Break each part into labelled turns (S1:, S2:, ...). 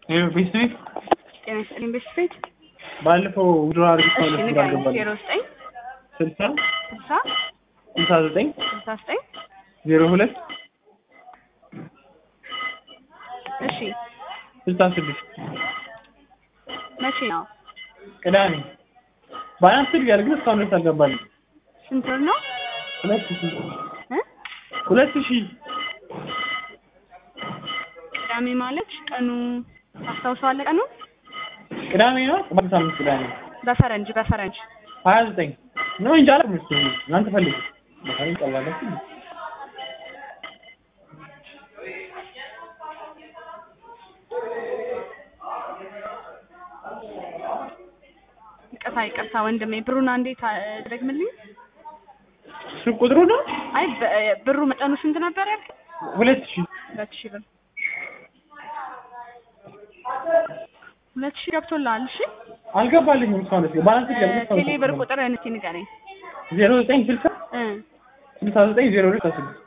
S1: ቤት ቤት
S2: ጤና ይስጥልኝ ቤት ቤት
S1: ባለፈው ውድሮ አርግ
S2: እሺ
S1: ሰውነት
S2: ንገረኝ
S1: እንዳልገባል
S2: ዜሮ ዘጠኝ
S1: ስልሳ
S2: ስልሳ
S1: ስልሳ ዘጠኝ
S2: ስልሳ ዘጠኝ
S1: ዜሮ ሁለት
S2: እሺ
S1: ስልሳ ስድስት
S2: መቼ ነው
S1: ቅዳሜ ባላንስ ያለ ግን እስካሁን ድረስ አልገባልኝ።
S2: ስንት ብር ነው
S1: ሁለት ሺህ
S2: እ
S1: ሁለት ሺህ
S2: ቅዳሜ ማለት ቀኑ ታስታውሰዋለህ ቀኑ
S1: ቅዳሜ ነው። ቅባት ሳምንት ቅዳሜ
S2: በፈረንጅ በፈረንጅ
S1: ሀያ ዘጠኝ ነው እንጂ አላውቅም። እስኪ እናንተ ፈልጉ በፈረንጅ ቀባላችሁ
S2: ይቅርታ ይቅርታ ወንድሜ ብሩን አንዴ ደግምልኝ
S1: እሱ ቁጥሩ ነው
S2: አይ በ- ብሩ መጠኑ ስንት ነበር ያልክ
S1: ሁለት ሺህ
S2: ሁለት ሺህ ብር ሁለት ሺህ ገብቶልሃል እሺ
S1: አልገባልኝም እስካሁን ድረስ ባላንስ ያለ ግን
S2: ቴሌ ብር ቁጥር እስኪ ንገረኝ
S1: ዜሮ ዘጠኝ ስልሳ
S2: እ
S1: ስልሳ ዘጠኝ ዜሮ ሁለት አስራ ስድስት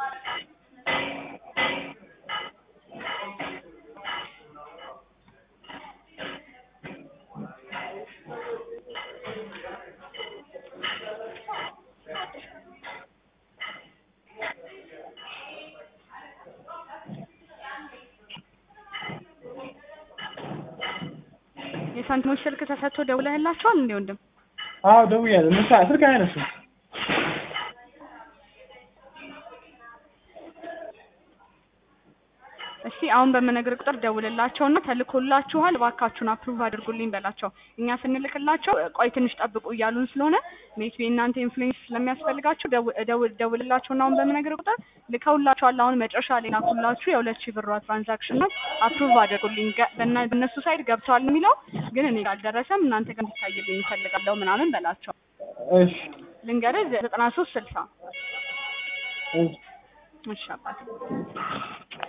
S2: የሳንቲሞች ስልክ ተሰጥቶ ደውለህላቸዋል እንዴ ወንድም
S1: አዎ ደውያለሁ። እነሱ ስልክ አያነሱም።
S2: እስቲ አሁን በምነግር ቁጥር ደውልላቸውና ተልኮላችኋል እባካችሁን አፕሩቭ አድርጉልኝ በላቸው። እኛ ስንልክላቸው ቆይ ትንሽ ጠብቁ እያሉን ስለሆነ ሜት እናንተ ኢንፍሉዌንስ ስለሚያስፈልጋችሁ ደው- ደውል ደውልላቸውና አሁን በምነግር ቁጥር ልከውላችኋል። አሁን መጨረሻ ላይ ላኩላችሁ የሁለት ሺህ ብሯ ትራንዛክሽን ነው። አፕሩቭ አድርጉልኝ ገ- በእና- በእነሱ ሳይድ ገብተዋል የሚለው ግን እኔ ጋር አልደረሰም። እናንተ ጋር እንዲታይልኝ እፈልጋለሁ ምናምን በላቸው።
S1: እሺ
S2: ልንገርህ ዘጠና ሶስት ስልሳ
S1: እሺ
S2: እሺ አባት